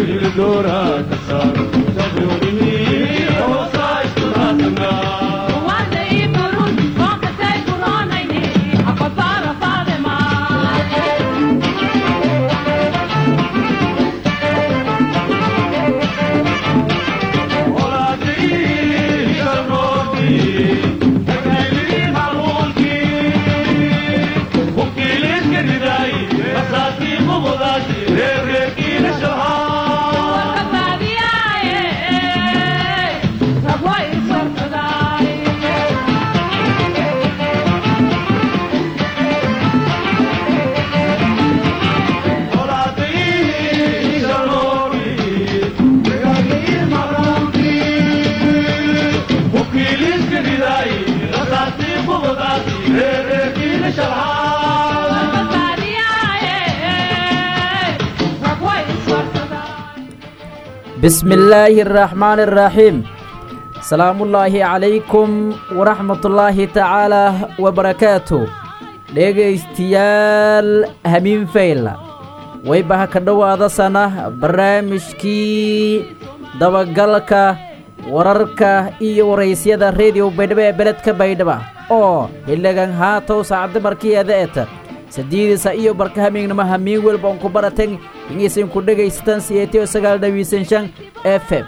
bismi illaahi araxmaani araxiim salaamullaahi calaykum waraxmatullaahi tacaalaa wabarakaatu dhegaystayaal hamiin fayla waybaha ka dhowaadasana barnaamijkii dabagalka wararka iyo waraysyada rediyo baydhabo ee beledka baydhaba oo xildhigan haatow saacadda markiyeeda eta sadiidisa iyo barka hamiignimo hamiin welba unku baratan inaysanku dhegaysataan siyeetiyo sagaal dhawiisan shan f m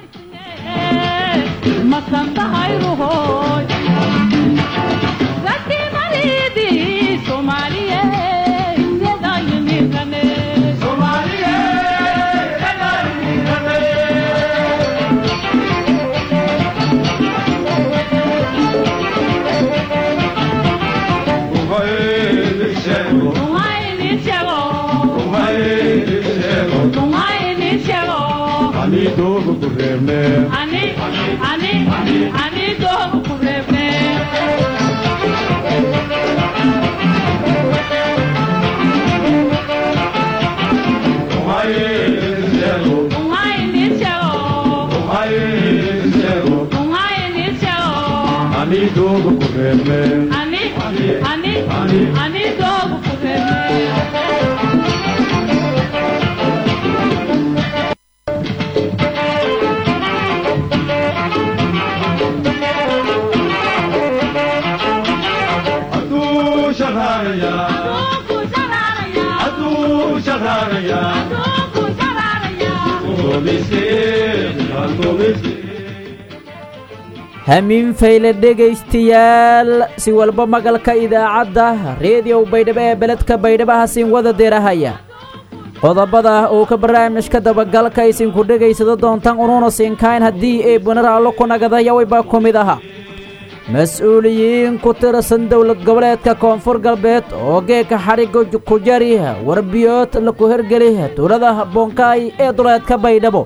hamiin fayle dhegaystayaal si walba magalka idaacadda reediyow baydhabo ee beledka baydhaba hasiin wada deerahaya qodobada uu ka barnaamijka dabagalka isinku dhegaysado doontaan unuuna siinkayn haddii ay bunaraallo ku nagadayawayba ku mid aha mas-uuliyiin ku tirsan dowlad goboleedka koonfur galbeed oo geeka xadhigga ku jari warbiyood laku hergeli tuulada boonkaay ee duleedka baydhabo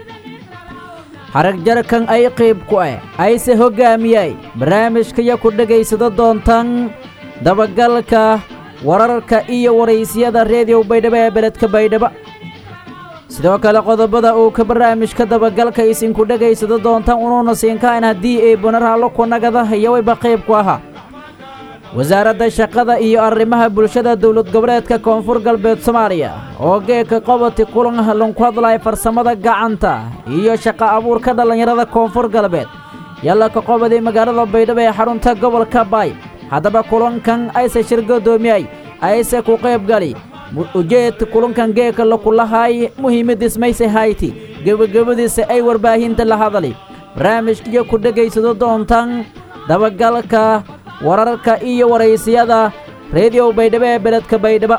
xarag jarkan ay qiib ku ah ayse hoggaamiyay barnaamijkaya ku dhegaysado doontaan dabagalka wararka iyo waraysyada reediyow baydhabo ee beledka baydhaba sidoo kale qodobada uu ka barnaamijka dabagalka isinku dhegaysado doontaan unuuna siinkaan haddii ay bunaraallo ku nagada hayawayba qayb ku ahaa wasaaradda shaqada iyo arrimaha bulshada dowlad goboleedka koonfur galbeed soomaaliya oo geeka qoboti kulan lanku hadlaya farsamada gacanta iyo shaqo abuurka dhallinyarada koonfur galbeed yalla ka qobodii magaalada baydhabo ee xarunta gobolka baay haddaba kulankan ayse shir godoomiyay ayse ku qaybgali ujeedka kulankan geeka lakulahaay muhiimadiis mayse hayti gebagabadiisa ay warbaahinta la hadali barnaamijkiyo ku dhegaysado doontaan dabagalka wararka iyo waraysiyada reediyow baydhabo ee beledka baydhaba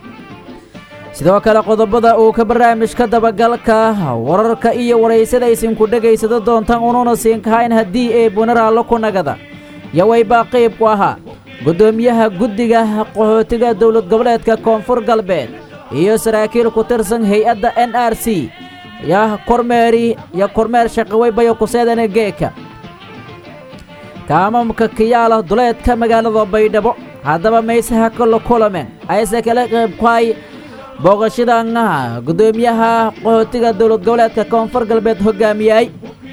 sidoo kale qodobada uu ka barnaamijka dabagalka wararka iyo waraysada isinku dhegaysado doontaan unuuna siinkahayn haddii ay bunaraallo ku nagada yawaybaa qayb ku ahaa guddoomiyaha guddiga qaxootiga dowlad goboleedka koonfur galbeed iyo saraakiil ku tirsan hay-adda n r c ya kormeeri yo kormeer shaqawaybayo kuseedana geeka kaamamka kiyaala duleedka magaalada baydhabo haddaba maysaha kala kulameen ayse kala qaybkuhay booqashadan guddoomiyaha qaxootiga dowlad goboleedka koonfur galbeed hoggaamiyay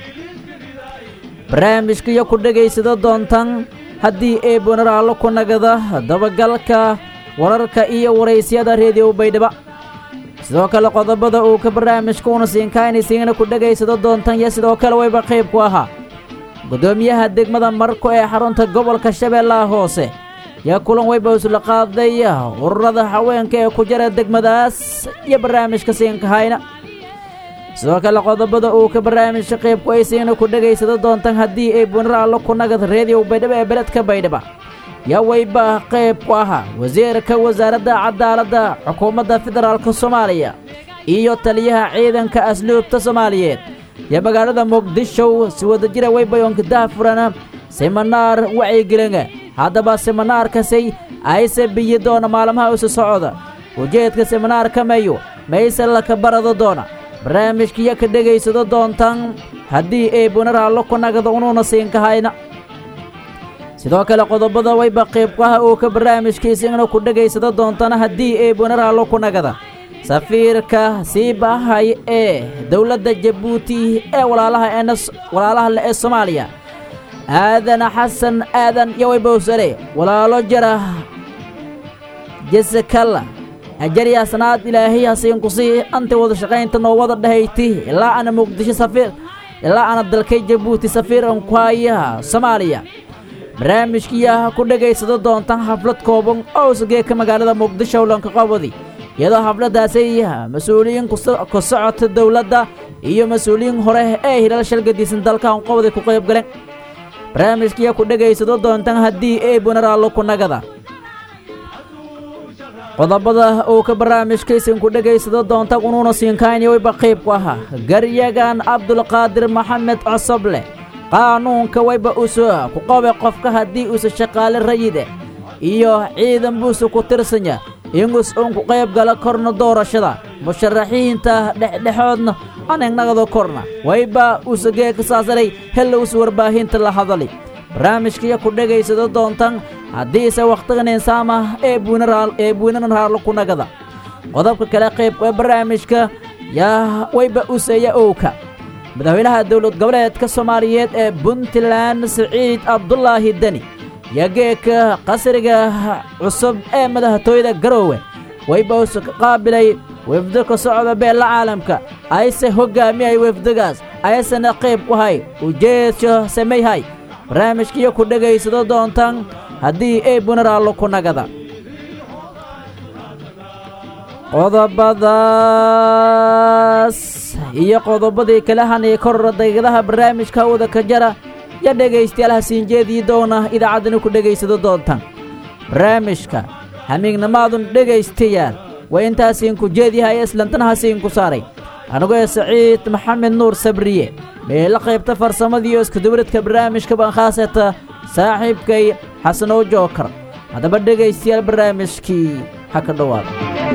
barnaamijkiyo ku dhegaysado doontaan haddii ay bunaraallo ku nagada dabagalka wararka iyo waraysyada reediyow baydhaba sidoo kale qodobada uu ka barnaamijka una siinkaynaysiingana ku dhegaysado doontan iyo sidoo kale wayba qayb ku ahaa guddoomiyaha degmada marko ee xarunta gobolka shabeellaha hoose yaa kulan wayba isla qaaday ururada haweenka ee ku jira degmadaas iyo barnaamijka siinkahayna sidoo kale qodobada uu ka barnaamijka qaybku aysiina ku dhegaysado doontan haddii ay bunar allo ku nagad reediyow baydhabo ee beledka baydhaba yaa wayba qayb ku ahaa wasiirka wasaaradda cadaaladda xukuumadda federaalka soomaaliya iyo taliyaha ciidanka asluubta soomaaliyeed iyo magaalada muqdisho si wadajira waybayonkidaha furana siminaar wacyigelinga haddaba siminaarkasay ayse biyi doona maalmaha isu socda ujeedka siminaarka mayu mayse laka barado doona barnaamijkiyo ka dhegaysado doontan haddii ay bunar allo ku nagada unuuna siinkahayna sidoo kale qodobada wayba qaybkaha uu ka barnaamijkiisina ku dhegaysado doontana haddii ay bunar allo ku nagada safiirka sii baahay ee dowladda jabuuti ee walaalaha walaalaha le ee soomaaliya aadan xasan aadan iyo waybowsale walaalo jara jesekalla ajaryasnaad ilaahay hasiinkusii anta wada shaqaynta noo wada dhahayti ilaa ana muqdisho safiir ilaa ana dalkay jabuuti safiiran ku haya soomaaliya barnaamijkiya ku dhegaysado doontan xaflad kooban oo sageeka magaalada muqdisho lanka qabadi iyadoo xafladdaasay mas-uuliyiin ku socota dowladda iyo mas-uuliyiin hore ee hilal shalgadiisan dalkan qobday ku qayb galeen barnaamijkiya ku dhegaysado doontan haddii ay bunaraallo ku nagada qodobada uu ka barnaamijkaysan ku dhegaysado doonta unuuna siinkayni wayba qayb ku ahaa garyagan cabdulqaadir maxamed cosoble qaanuunka wayba usu ku qobe qofka haddii uusa shaqaale rayide iyo ciidan buusa ku tirsanya ingus uun ku qayb gala korna doorashada musharaxiinta dhexdhexoodna anagnagado korna wayba uusagee ka saasaray hella usa warbaahinta la hadali barnaamijkiyo ku dhegaysado doontan haddiise wakhtigan insaama ee buunee buunanaraallo ku nagada qodobka kale qayb ee barnaamijka yaa wayba useeya owka madaxweynaha dowlad goboleedka soomaaliyeed ee puntland siciid cabdulaahi deni yageeka qasriga cusub ee madaxtooyada garoowe wayba usa ka qaabilay wefdo ka socda beella caalamka ayse hoggaamiyay wefdigaas aysana qayb ku hay ujeedsho samayhay barnaamijkiyo ku dhegaysado doontan haddii ay bunaraallo ku nagada qodobadaas iyo qodobadii kala hanay korora daygadaha barnaamijka wada ka jara yo dhegaystayaal hasiinjeedii doona idaacaddani ku dhegaysado doontan barnaamijka hamiignamaadun dhegaystayaal waa intaasiinku jeedyahay islantana hasiinku saaray anigoo ee saciid maxamed nuur sabriye meela qaybta farsamadiiyo iskudubridka barnaamijka baan khaasata saaxiibkay xasanow jookar haddaba dhegaystayaal barnaamijkii ha ka dhowaada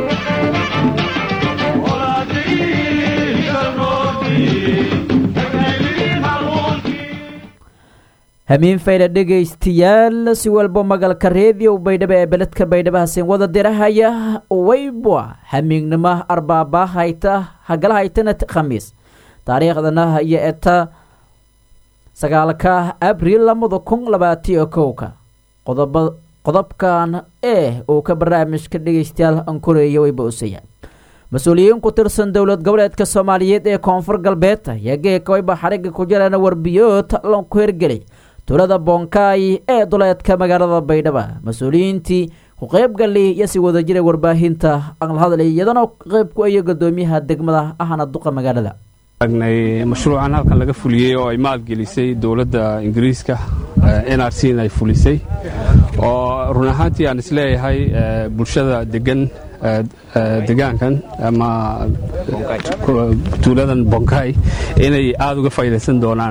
hamiin fayda dhegaystayaal si walba magalka reediyo baydhabo ee beledka baydhabo hasiin wada dirahaya waybwa hamiignimo arbaaba hayta hagala haytana khamiis taariikhdana iyo eta sagaalka abriil labada kun labaatiyo kowka qodobkan ee uu ka barnaamijka dhegaystayaal ankoreeya wayba usaya mas-uuliyiin ku tirsan dowlad goboleedka soomaaliyeed ee koonfur galbeed ayaa geeka wayba xarigga ku jiraan warbiyood lanku hergelay tuulada boonkaay ee duleedka magaalada baydhaba mas-uuliyiintii ku qaybgali iyo si wada jira warbaahinta aan la hadlay iyadana qayb ku ayo gudoomiyaha degmada ahna duqa magaalada agnay mashruucan halkan laga fuliyey oo ay maalgelisay dowladda ingiriiska n r c ay fulisay oo run ahaantii aan isleeyahay bulshada degan degaankan ama tuuladan bonkay inay aada uga faa'iidaysan doonaan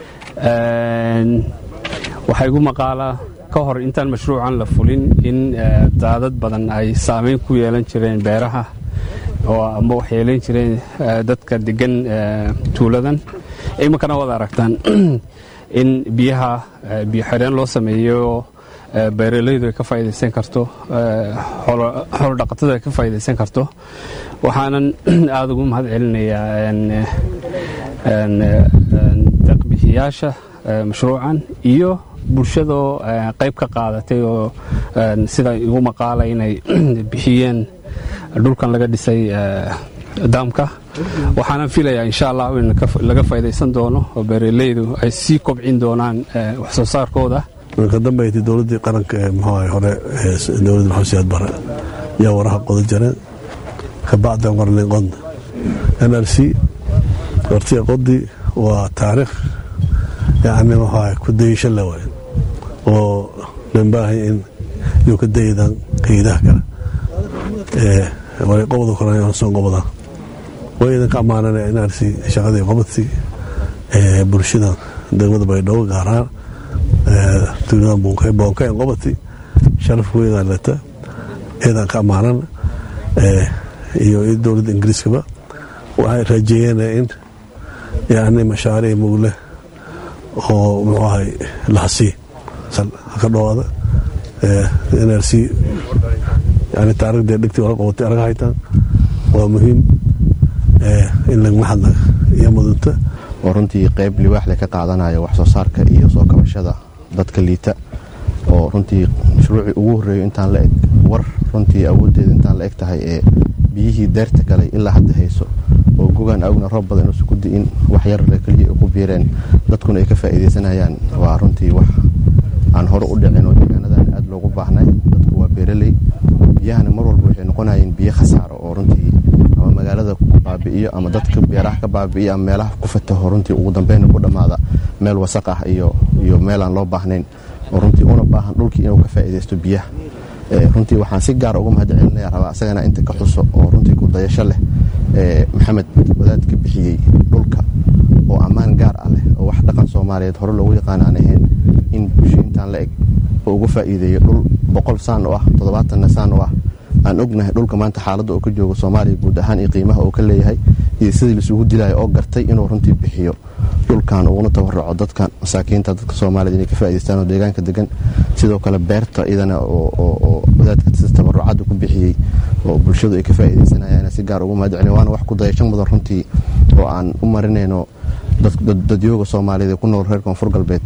waxaa igu maqaalaa ka hor intaan mashruucan la fulin in daadad badan ay saamayn ku yeelan jireen beeraha oo ama wax yeelayn jireen dadka degan tuuladan iminkana waad aragtaan in biyaha biyo xireen loo sameeyo beeralaydu ay ka faa'idaysan karto xoolodhaqatadu ay ka faa'idaysan karto waxaanan aada ugu mahad celinayaa deeqbixiyaasha mashruucan iyo bulshadoo qayb ka qaadatay oo sida igu maqaala inay bixiyeen dhulkan laga dhisay daamka waxaana filayaa insha allah in laga faydaysan doono oo beeraleydu ay sii kobcin doonaan wax soo saarkooda ka dambeeytay dowladdii qaranka ee muxuu hore dowladda maxamed siyaad bare yaa waraha qoda jareen kabacdan warnin qodna n r c wartiya qodi waa taariikh yacni muxuu ku dayasho le waay oo lambaahay in yuu ka daydaan hayadaha kale way qobda koran son qobda way idinka ammaanana n r c shaqadii qobadsi bulshada degmada baydhabo gaaraan tuulada boonkayn qobati sharaf weydaan leta eedaan ka ammaanan iyo dowladda ingiriiskaba waxay rajeeyeen in yani mashaariic mugle oo muxuu ahay lahasii ka dhowaada n r c yani taariikhdee dhigtii wala qabatay araga haytaan waa muhiim in lagma hadla iyo mudunta oo runtii qayb liwaaxle ka qaadanayo wax soo saarka iyo soo kabashada dadka liita oo runtii mashruucii ugu horreeyo intaan la eg war runtii awooddeeda intaan la eg tahay ee biyihii deerta galay ilaa hadda hayso oo gogaan awgna roob badan inuusan ku di'in wax yarle keliya ay ku biireen dadkuna ay ka faa'iidaysanayaan waa runtii wax aan hore u dhicin oo deegaanadan aad loogu baahnay dadku waa beeraley biyahana mar walba waxay noqonayeen biyo khasaaro oo runtii ama magaalada baabi'iyo ama dadka beeraha ka baabi'iyo ama meelaha ku fataho runtii ugu dambayna ku dhammaada meel wasaq ah iyo iyo meel aan loo baahnayn oo runtii una baahan dhulkii inuu ka faa'iidaysto biyaha runtii waxaan si gaar uga mahad celinaya rabaa isagana inta ka xuso oo runtii ku dayasho leh maxamed wadaad ka bixiyey dhulka oo ammaan gaar ah leh oo wax dhaqan soomaaliyeed hore loogu yaqaan aan ahayn in bulsho intaan la eg oo uga faa'iideeyo dhul boqol saan oo ah toddobaatanna saan oo ah aan ognahay dhulka maanta xaaladda oo ka joogo soomaaliya guud ahaan iyo qiimaha uu ka leeyahay iyo sidii laisugu dilayo oo gartay inuu runtii bixiyo dhulkan uguna tabaraco dadka masaakiinta dadka soomaaliyed inay ka faa'idaystaan oo deegaanka degan sidoo kale beerta iyadana oo wadaadka sida tabarucadda ku bixiyey oo bulshadu ay ka faa'iidaysanayaan si gaar ugu mahad celin waana wax ku dayasho mudan runtii oo aan u marinayno dadyooga soomaaliyeed ee ku nool reer koonfur galbeed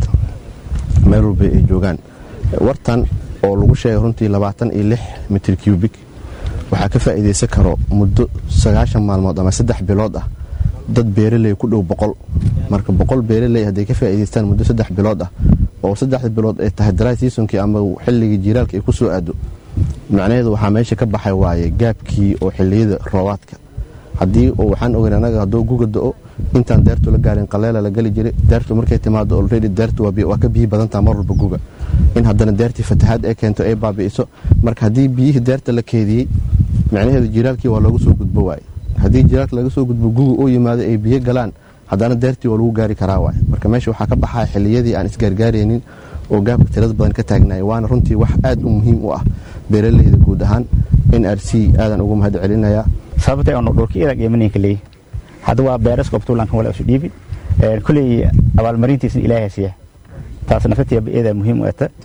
meel walba ay joogaan wartan oo lagu sheegay runtii labaatan iyo lix mitir cubik waxaa ka faa'iidaysan karo muddo sagaashan maalmood ama saddex bilood ah dad beeraley ku dhow boqol marka boqol beeraley hadday ka faa'iidaystaan muddo saddex bilood ah oo saddexda bilood ay tahay dry seasonkii ama xilligii jiiraalka ay ku soo aado macnaheedu waxaa meesha ka baxay waaye gaabkii oo xilliyada roobaadka haddii waxaan ogeyn anaga hadduu guga do-o intaan deertu la gaarin qaleela la geli jiray deertu markay timaado olredy deertu waa ka biyi badantaa mar walba guga in haddana deertii fatahaad ay keento ay baabi'iso marka haddii biyihii deerta la keediyey macnaheedu jiiraalkii waa loogu soo gudbo waaye haddii jiiraalka laga soo gudbo guga oo yimaado ay biyo galaan haddana deertii waa lagu gaari karaa waaye marka meesha waxaa ka baxaya xilliyadii aan isgaargaaraynin oo gaabka tirada badan ka taagnaaya waana runtii wax aad u muhiim u ah beeraleyda guud ahaan n r c aadan ugu mahad celinayaa sababtay ono dhulka idag imaninka leeyahy hadda waa beeras qobtuulankan wala isu dhiibi kulley abaalmarintiisna ilaahay siiya taas nafatiya iyada muhiim u eta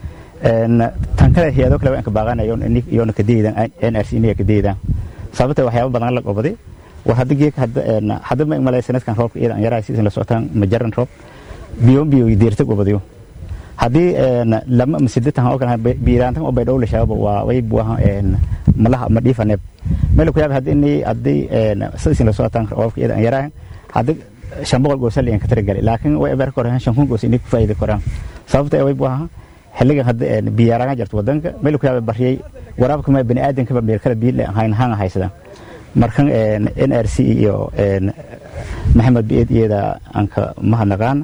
tan kale hay-ado kale waan ka baaqanayo iyoona kadeydaan n r c inaga kadeydaan sababtay waxyaaba badan la qobaday war hadda geek hadda ma malay sanadkan roobka iyadan yaraa siisan la socotaan majaran roob biyo biyo deerta qobadayo haddii lama masidatan oo kale biiraantan oo baydhow la shaaba waa way buaha malaha ma dhiifaneeb meel ku yaab hadii inay hadii sidii la socotaan roobka iyadan yaraa hadda shan boqol goos liyan ka taragali laakiin way eber koraan shan kun goos inay ku faa'iido koraan sababta way buaha xilligan hadda biyaaraan jirto wadanka meel ku yaab bariyay waraabka ma bani aadanka ba meel kala biil ahayn haan haysadaan markan n r c iyo maxamed biid iyada anka mahadnaqaan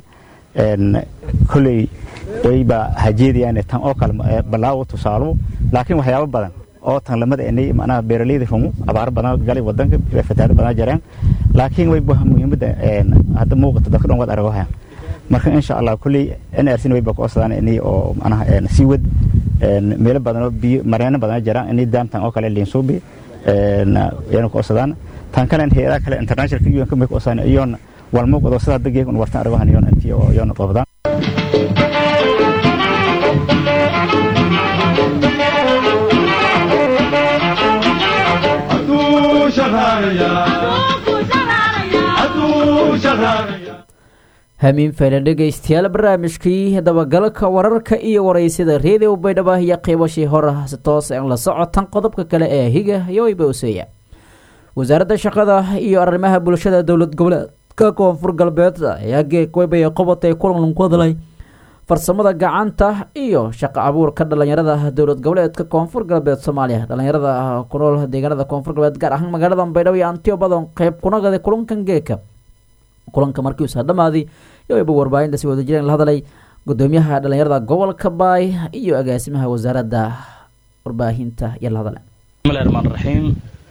koley wayba hajeedayaan tan oo kale balaawo tusaalo laakiin waxyaabo badan oo tan lamada inay macnaha beeraleyda rumo abaar badan galay wadanka fatahaado badan jareen laakiin way buha muhiimadda hadda muuqata dadka dhan wad aragahaya marka insha allah koley n r c wayba ku osadaan inay oo macnaha sii wad meelo badan oo biyo mareeno badan jaraan inay daamtan oo kale liinsuubi yana ku osadaan tan kale hay-adaha kale internationalka un kamay ku osadaan iyoona walmuuqdo sida hadda geegun wartan aragahan iyoona intii iyoona qobdaan hamiin faylan dhegaystayaal barnaamijkii dabagalka wararka iyo waraysida reediyo baydhabo iyo qiibashii hore si toos aan la socotan qodobka kale ee higa iyo waybowseya wasaaradda shaqada iyo arrimaha bulshada dowlad goboleedka koonfur galbeed ayaa geegweybay qobatay kulan ku hadlay farsamada gacanta iyo shaqo abuurka dhalinyarada dowlad goboleedka koonfur galbeed soomaaliya dhalinyarada ku nool deegaanada koonfur galbeed gaar ahaan magaalada baydhabo iyo antiyo badan qeyb kunagada kulankan geeka kulanka markiiusa dhammaaday yowayba warbaahinta si wadajireen la hadlay gudoomiyaha dhalinyarada gobolka baay iyo agaasimaha wasaaradda warbaahinta iyo la hadle bismillahi raxmaan raxiim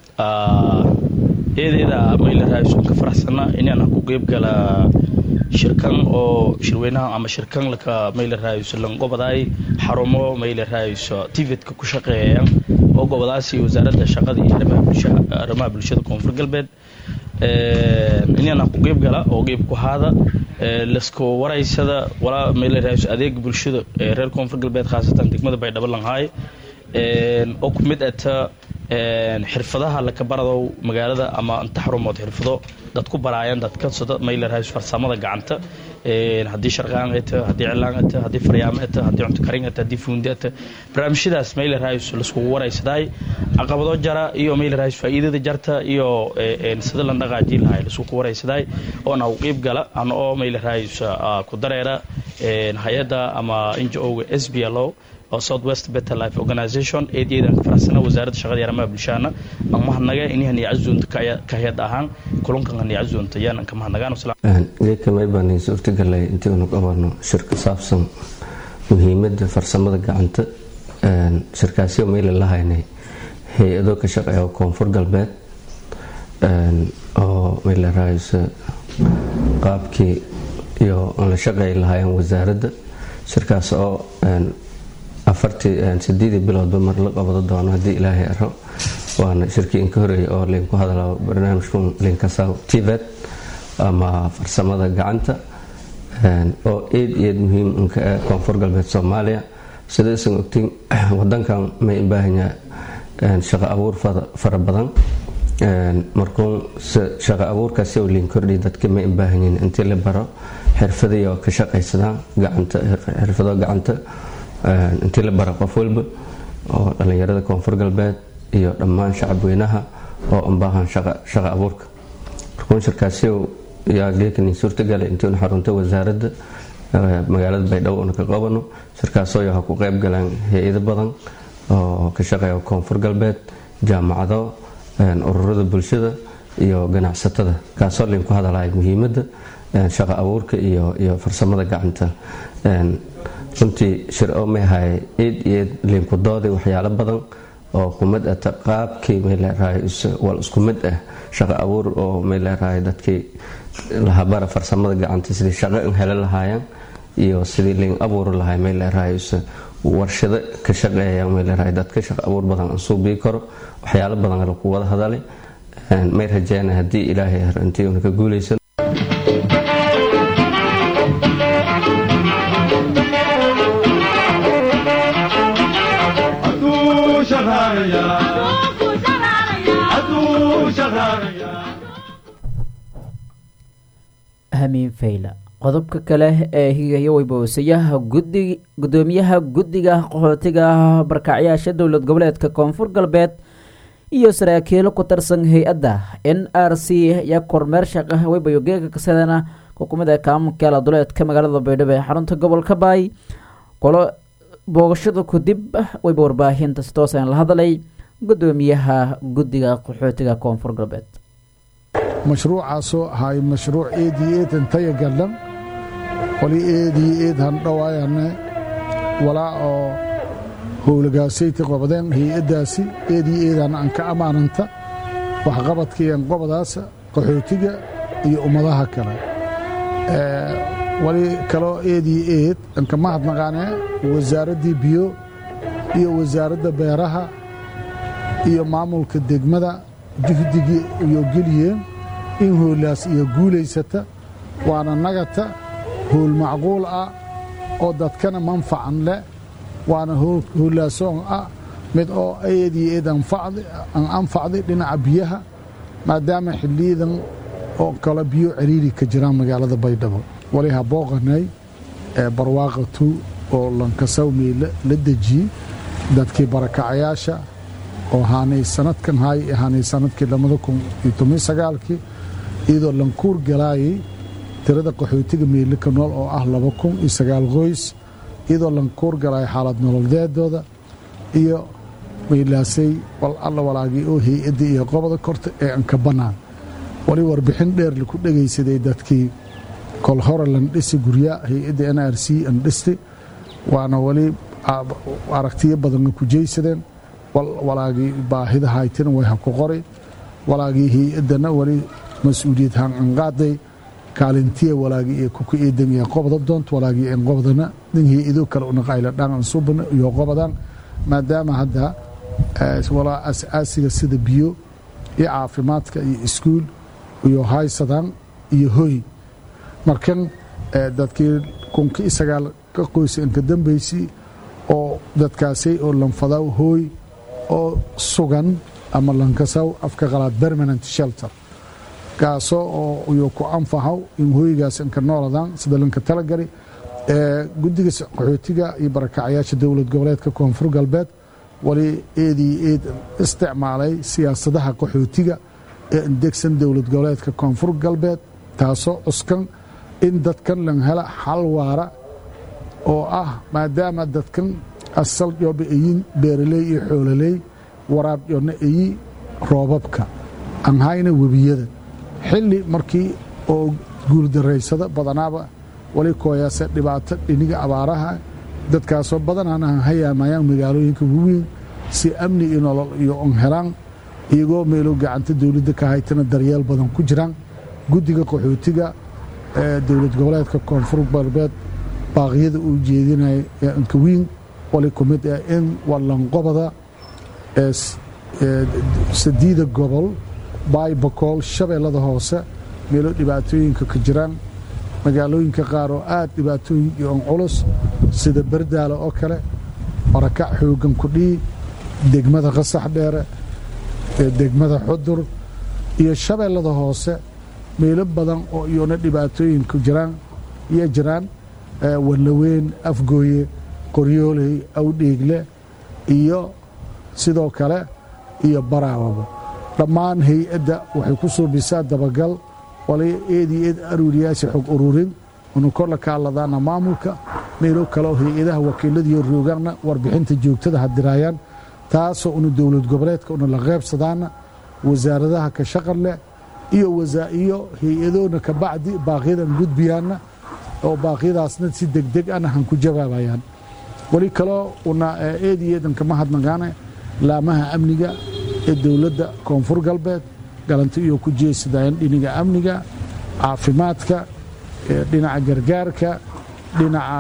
eedeeda mayla raaysuun ka faraxsana inaan ku qeyb gala shirkan oo shirweynaha ama shirkan laka mayla raayso lan gobodaay xarumo mayla raayso tivetka ku shaqeeya oo gobolaasi wasaaradda shaqada iyo arrimaha bulshada koonfur galbeed inaan ku qeyb gala oo qeyb ku haada lasku waraysada walaa mayla raayso adeega bulshada ee reer koonfur galbeed khaasatan degmada baydhabo langhaay oo ku mid ata xirfadaha laka baradow magaalada ama inta xarumood xirfado dad ku baraayaan dadka sida maylarhays farsamada gacanta haddii sharqaan ata haddii cilaan ata haddii faryaamo ata haddii cunto karin ata haddii fuundi ata barnaamijyadaas maylarhays laskugu waraysadaay caqabado jara iyo maylarhays faa'iidada jarta iyo sida lan dhaqaajii lahay laskugu waraysadaay oona u qiib gala ana oo maylarhays ku dareera hay-adda ama ngo-ga s b l o oo south west better life organization eedyadaan ka faraxsana wasaaradda shaqada iyo arrimaha bulshahana aan mahadnaga inihan iyo cazuunta ka hayad ahaan kulankan iyo cazuunta yaanan ka mahadnagaan geedkamay baan suurtagalay intiinu qabanno shir ka saabsan muhiimadda farsamada gacanta shirkaasyo mayla la haynay hay-ado ka shaqeeya koonfur galbeed oo mayla rahayso qaabkii iyo aan la shaqeey lahaayeen wasaaradda shirkaas oo afartii sideedii biloodba mar la qabado doono haddii ilaahay aro waana shirkii inka horeeyay oo linku hadlaa barnaamijkun linkasaw tibet ama farsamada gacanta oo eed eed muhiim inka ah koonfur galbeed soomaaliya sidaysan ogtiin wadankan may ubaahanyaa shaqo abuur fara badan markuun shaqo abuurkaasi oo lin kordhi dadka may ubaahanyiin intii la baro xirfadayo ka shaqaysadaan gacanta xirfado gacanta intii la bara qof walba oo dhallinyarada koonfur galbeed iyo dhammaan shacabweynaha oo unbaahan shaqa abuurka markuun shirkaasi yaa geekani suurtagala intiinu xarunta wasaaradda magaalada baydhabo una ka qabano shirkaasoo yaha ku qeyb galaan hay-ado badan oo ka shaqeeya koonfur galbeed jaamacado ururada bulshada iyo ganacsatada kaasoo linku hadalaya muhiimadda shaqa abuurka iyo farsamada gacanta runtii shir oo mayhay eed eed linku dooday waxyaalo badan oo kumid ata qaabkii mayleerahay wal isku mid ah shaqo abuur oo mayleerahay dadkii lahabara farsamada gacanta sidii shaqo in helo lahaayeen iyo sidii lin abuuri lahay mayleerahay warshado ka shaqeeya mayleerahay dadka shaqo abuur badan aan suubii karo waxyaalo badan laku wada hadalay may rajeena haddii ilaahay intii una ka guulaysan hamiin fayla qodobka kale ee higayo weybowsayaha gudi gudoomiyaha guddiga qaxootiga barkacyaasha dowlad goboleedka koonfur galbeed iyo saraakiilo ku tirsan hay-adda n r c ayaa kormeer shaqa weybayo geega kasadana xukuumada kaamunkeela duleedka magaalada baydhabo ee xarunta gobolka baay qolo boogashada kadib weyba warbaahinta si toosan la hadlay gudoomiyaha guddiga qaxootiga koonfur galbeed mashruucaasoo ahay mashruuc eedii eedan taya gadhan wali eedii eed handhawaayane walaa oo howlagaasayta qobadeen hay-addaasi eedii eedan aan ka ammaananta waxqabadkiian qobadaas qaxootiga iyo ummadaha kale wali kaloo eedii eed anka mahadnaqaane wasaaraddii biyo iyo wasaaradda beeraha iyo maamulka degmada juhdigii iyo geliyeen in hoolaas iyo guulaysata waana nagata howl macquul ah oo dadkana manfacan leh waana hoolaasoon ah mid oo eedii eed aan anfacday dhinaca biyaha maadaama xilliyadan oo kale biyo ciriiri ka jiraan magaalada baydhabo wali habooqanay barwaaqatu oo lankasawmey la dejiyey dadkii barakacayaasha oo haanay sanadkan hay haanay sanadkii labada kun iyo toban sagaalkii iyadoo lankuur galaayay tirada qaxootiga meylika nool oo ah laba kun iyo sagaal qoys iyadoo lankuur galaayay xaalad nololdeedooda iyo maylaasay wal alla walaagii oo hay-adda iyo qobada korta ee anka bannaan wali warbixin dheer laku dhegaysaday dadkii kol hore landhisi gurya hay-adda n r c andhisti waana wali aragtiyo badanna ku jeysadeen walaagii baahida haytina way ha ku qori walaagii hay-addana wali mas-uuliyad hancanqaaday kaalintiya walaagii ee kuka eedan ee qobda doont walaagii en qobdana nin hay-ado kale unaqayla dhaan subana iyo qobadan maadaama hadda walaa as-aasiga sida biyo iyo caafimaadka iyo iskuul iyo haysadaan iyo hoy markan dadkii kunkii sagaal ka qoysa inka dambaysay oo dadkaasay oo lanfadaw hooy oo sugan ama lankasaw afka qalaad permanent shelter kaasoo oo iyo ku anfahaw in hooygaas inka nooladan sida lanka talagali guddiga qaxootiga iyo barakacayaasha dowlad goboleedka koonfur galbeed wali eedii eed isticmaalay siyaasadaha qaxootiga ee indegsan dowlad goboleedka koonfur galbeed taasoo cuskan in dadkan lan hela xal waara oo ah maadaama dadkan asal yooba eyin beeraley iyo xoololey waraab yoona eyi roobabka aan hayna webiyada xilli markii oo guuldaraysada badanaaba wali kooyaase dhibaato dhiniga abaaraha dadkaasoo badanaana han hayaamayaan magaalooyinka waweyn si amni iyo nolol iyo on helaan iyagoo meelo gacanta dowladda ka haytana daryeel badan ku jiraan guddiga qaxootiga ee dowlad goboleedka koonfur galbeed baaqyada uu jeedinaya ee ankawiin wali ku mid ah in wallanqobada ee sadiida gobol baybakool shabeellada hoose meelo dhibaatooyinka ka jiraan magaalooyinka qaar oo aad dhibaatooyin iyo on culus sida bardaale oo kale barakac xooggan kudhii degmada qasax dheere degmada xudur iyo shabeellada hoose meelo badan oo iyona dhibaatooyinku jiraan iyo jiraan wallaweyn afgooye qoryooley awdheegle iyo sidoo kale iyo baraawaba dhammaan hay-adda waxay ku suubisaa dabagal wala eedii eed aruuriyaasi xog ururin unu korla kaaladaana maamulka meelo kale oo hay-adaha wakiiladiiyo roogaanna warbixinta joogtada hadiraayaan taasoo unu dowlad goboleedka una la qaybsadaana wasaaradaha ka shaqan leh iyo iyo hay-adoona ka bacdi baaqyadan gudbiyaanna oo baaqyadaasna si degdeg ana han ku jawaabayaan weli kaloo una eedi eedan kama hadnaqaane laamaha amniga ee dowladda koonfur galbeed galanti iyo ku jeesadayaan dhinaga amniga caafimaadka dhinaca gargaarka dhinaca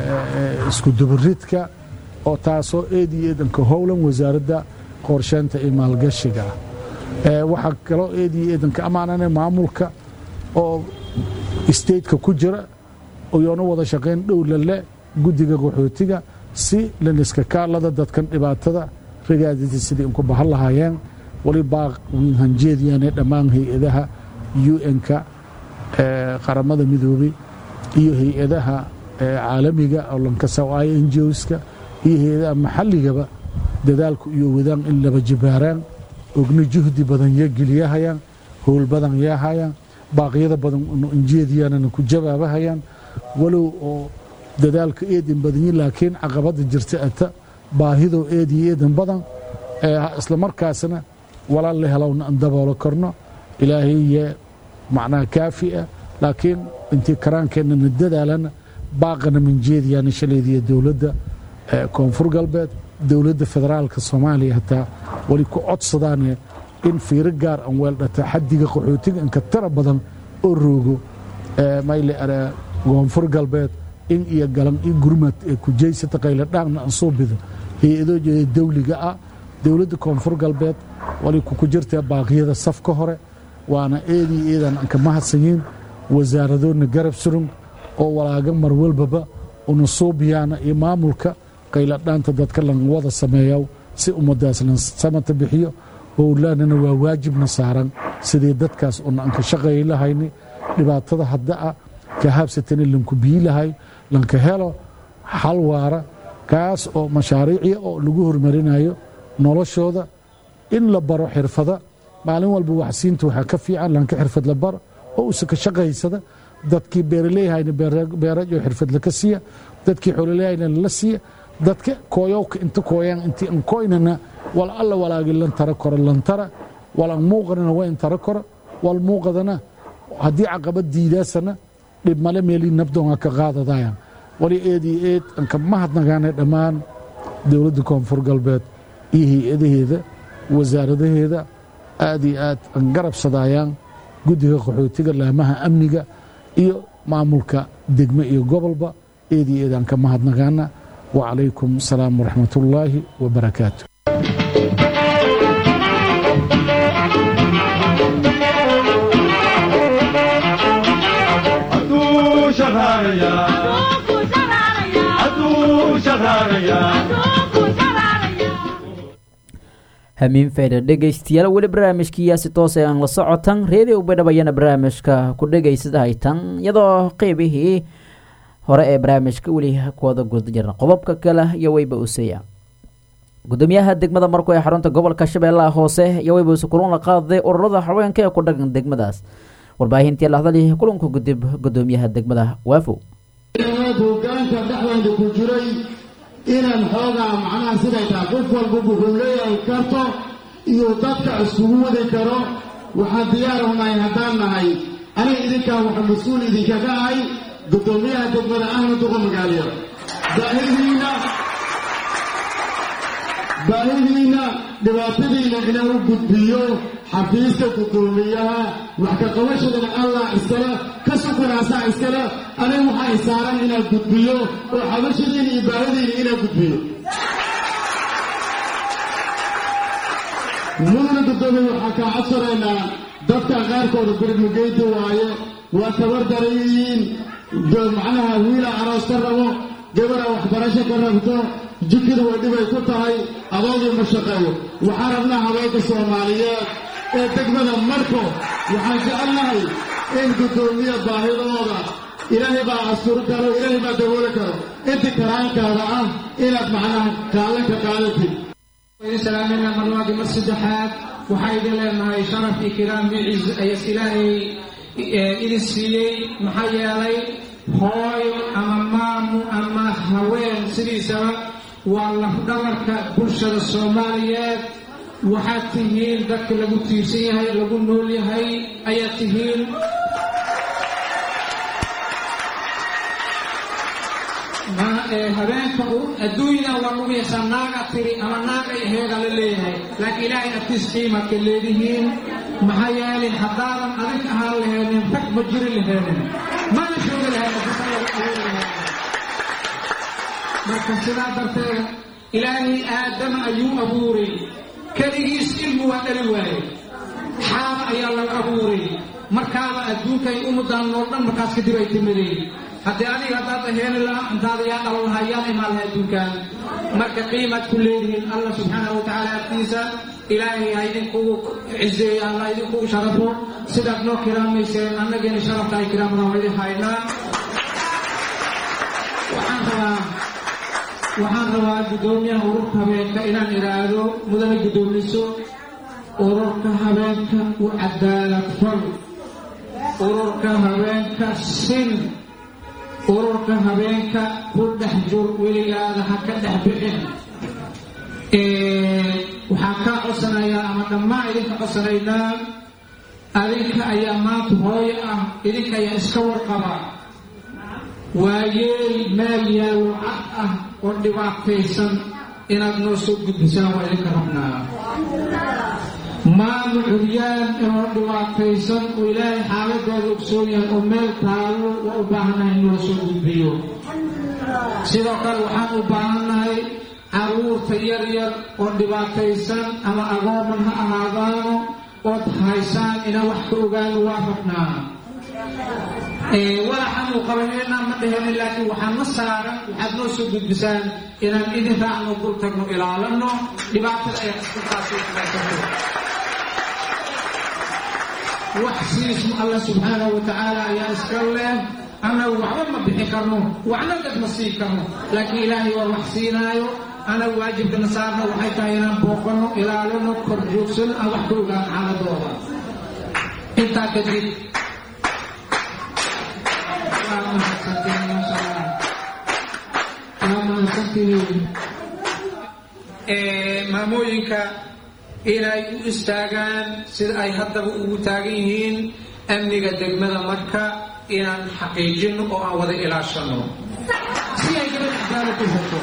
iskudubaridka oo taasoo eedi eedanka howlan wasaaradda qorsheynta iyo maalgashiga ah waxaa kaloo eedi eedanka ammaanane maamulka oo stateka ku jira iyoona wada shaqayn dhow lale guddiga qaxootiga si laniska kaalada dadkan dhibaatada ragaadita sidii inku bahan lahaayeen wali baaq wiinhanjeediyaane dhammaan hay-adaha un-ka qaramada midoobey iyo hay-adaha caalamiga oo lankasawaayo enjoska iyo hay-adaha maxalligaba dadaalku iyo wadaan in laba jibaaraan ogna juhdi badan yo geliyahayaan howl badan yaahayaan baaqyada badan injeediyaanana ku jawaabahayaan walow oo dadaalka eedan badanyi laakiin caqabada jirta ata baahidoo eediyo eedan badan isla markaasna walaal la helowna aan daboolo karno ilaahaye macnaha kaafi ah laakiin intii karaankeenana dadaalana baaqana manjeediyaana shalaydiya dowladda koonfur galbeed dowladda federaalka soomaaliya hataa wali ku codsadaane in fiiro gaar aan weeldhata xadiga qaxootiga inka tara badan oo roogo mayle koonfur galbeed in iyo galan i gurmad ee kujaysata qayladhaanna aan soo bido hay-adoo jeeda dawliga ah dowladda koonfur galbeed wali ku jirta baaqyada safka hore waana eedii eedan aan ka mahadsanyiin wasaaradoodna garab surun oo walaaga mar walbaba una suubiyaana iyo maamulka qayladhaanta dadka lan wada sameeya si ummadaas lan samata bixiyo howlaanana waa waajibna saaran sidii dadkaas una anka shaqeey lahayni dhibaatada hadda ah ka habsatana lanku bii lahay lanka helo xal waara kaas oo mashaariicya oo lagu hormarinayo noloshooda in la baro xirfada maalin walba waxsiinta waxaa ka fiican lanka xirfad la baro oo usa ka shaqaysada dadkii beeraleeyahayna beerajo xirfad laka siiya dadkii xoolaleeyahayna lala siiya dadka kooyowka inta kooyaan inti an koynana wal alla walaagi lan tara koro lan tara wal an muuqanana waa in tara koro wal muuqadana haddii caqabad diidaasana dhib male meelii nabdoonga ka qaadadayan wali eed iyo eed anka mahadnagaana dhammaan dowladda koonfur galbeed iyo hay-adaheeda wasaaradaheeda aad iyo aad an garabsadayaan guddiga qaxootiga laamaha amniga iyo maamulka degme iyo gobolba eed iyo eed aan ka mahadnagaana wacalaykum asalaam waraxmat ullaahi wabarakaatu hamiin fayda dhegaystayaal weli barnaamijkiiyaasi toose aan la socotan reediyo baydhabayana barnaamijka ku dhegaysada haytan iyadoo qeybihii hore ee barnaamijka weli kuwada guda jirna qodobka kale iyo weyba useya gudoomiyaha degmada marku ee xarunta gobolka shabeellaha hoose iyo weyba use kulan la qaaday ururada haweenka ee ku dhagan degmadaas warbaahintii lahadali kulanka gudib gudoomiyaha degmada waafow hogaanka dhexdooda ku jiray inaan xoogaa macnaha siday tahay qof walba wuxuu leeyahay karto iyo dadka iskugu wadi karo waxaan diyaar unahay haddaan nahay aniga idinkaa waxa mas-uul idinkaga ahay gudoomiyaha degmada ahna duqa magaaliya baahidiina baahidiina dhibaatadiina inaan u gudbiyo xafiiska gudoomiyaha wax ka qabashadana allah iskale ka sukunaasaa iskale aniga waxaa isaaran inaan gudbiyo oo xabashadiina iyo baahidiina inaan gudbiyo mudana gudoomiya waxaa kaa codsanaynaa dadka qaarkooda birmugeydi waaye waa tabar darayihiin macnaha wiila aroos ka rabo gabara waxbarasho ka rabto jikida way dhibay ku tahay adoogii ma shaqeeyo waxaan rabnaa haweenka soomaaliyeed ee degmada marko waxaan jecelnahay in guddoomiya baahidooda ilaahay baa asturi karo ilaahay baa dabooli karo inti karaankaada ah inaad macnaha kaalanka qaadatid salaamina marlaadi mar saddexaad waxaa idin leenahay sharaf iyo kiraam miciis ayas ilaahay idin siiyey maxaa yeelay hooyo ama maamu ama haween sidiisaba waa lafdhabarka bulshada soomaaliyeed waxaad tihiin dadka lagu tiirsan yahay lagu nool yahay ayaad tihiin habeenka adduunyada waa lagu yeeshaa naaga tiri ama naagay aheeda la leeyahay laakiin ilaahay agtiis qiimadka leedihiin maxaa yeelay haddaadan adig ahaan laheenin rag ma jiri laheenin mana joogi laheen marka sidaa darteed ilaahay aadama ayuu abuuray keligiis ilmu waa dhali waaye xaaba ayaa laga abuuray markaaba adduunkay umudaan nool dhan markaas kadib ay timadeen haddii adiga haddaad aheeni laha intaada yaa dhalan lahaa yaan imaan laha adduunkan marka qiimaad ku leedihiin allah subxaanahu watacaala agtiisa ilaahay ha idinkugu cizeeyo allah idinkugu sharafo sidaad noo kiraamayseen annageena sharafta ay kiraamada waa idin haynaa waxaan rabaa waxaan rabaa guddoomiyaha ururka habeenka inaan idhaahdo mudane guddoomiso ururka habeenka u cadaalad fal ururka habeenka sin ururka habeenka ku dhex jur weligaada ha ka dhex bixin waxaan kaa codsanayaa ama dhammaan idinka codsanaynaa adinka ayaa maanta hooyo ah idinka ayaa iska warqaba waa yeel meel yaallo cad ah oo dhibaataysan inaad noo soo gudbisaan waa idinka rabnaa maama curyaan oo dhibaataysan oo ilaahay xaaladeeda ogsoon yahay oo meel taallo waa u baahannahay in loo soo gudbiyo sidoo kale waxaan u baahannahay carruurta yar yar oo dhibaataysan ama agooman ha ahaadaano ood haysaan inaan wax ka ogaano waa rabnaa walaxaanu qabaneenaa ma dheheni laakiin waxaan ma saaran waxaad noo soo gudbisaan inaan idin raacno dul tagno ilaalano dhibaatada ay intaasi kudaysato wax siismu allah subxaanahu wa tacaala ayaa iska leh annagu waxba ma bixi karno waxna dad ma siin karno laakiin ilaahay waa wax siinaayo anagu waajibkana saarna waxay tahay inaan booqanno ilaalino kor joogsano aan wax ka ogaan xaaladooda intaa kadib waa mahadsantihiin maasha allah waa mahadsantihiin maamooyinka inay u istaagaan sida ay haddaba ugu taagan yihiin amniga degmada marka inaan xaqiijinno oo aan wada ilaashanno si ay gabadh cadaalad u hesho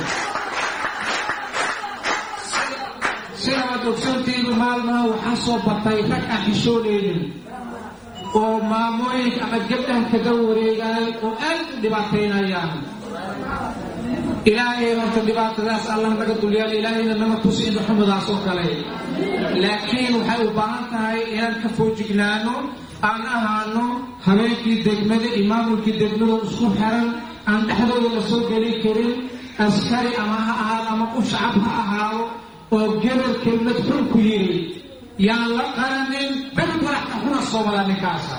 sida aad ogsantihiin maalmaha waxaa soo batay rag aan xishoonaynin oo maamooyinka ama gabdhan kaga wareegaay oo aad u dhibaataynayaan ilaahay horta dhibaatadaas allah naga dulyaal ilaahayna nama tusi inda xumadaas oo kale laakiin waxay u baahan tahay inaan ka foojignaano aan ahaano habeenkii degmada iyo maamulkii degmada isku xiran aan dhexdooda la soo geli karin askari ama ha ahaado ama qof shacab ha ahaado oo gebel kelmad xun ku yidhi yaan la qaranin bel madaxka xuna soo wada ninkaasa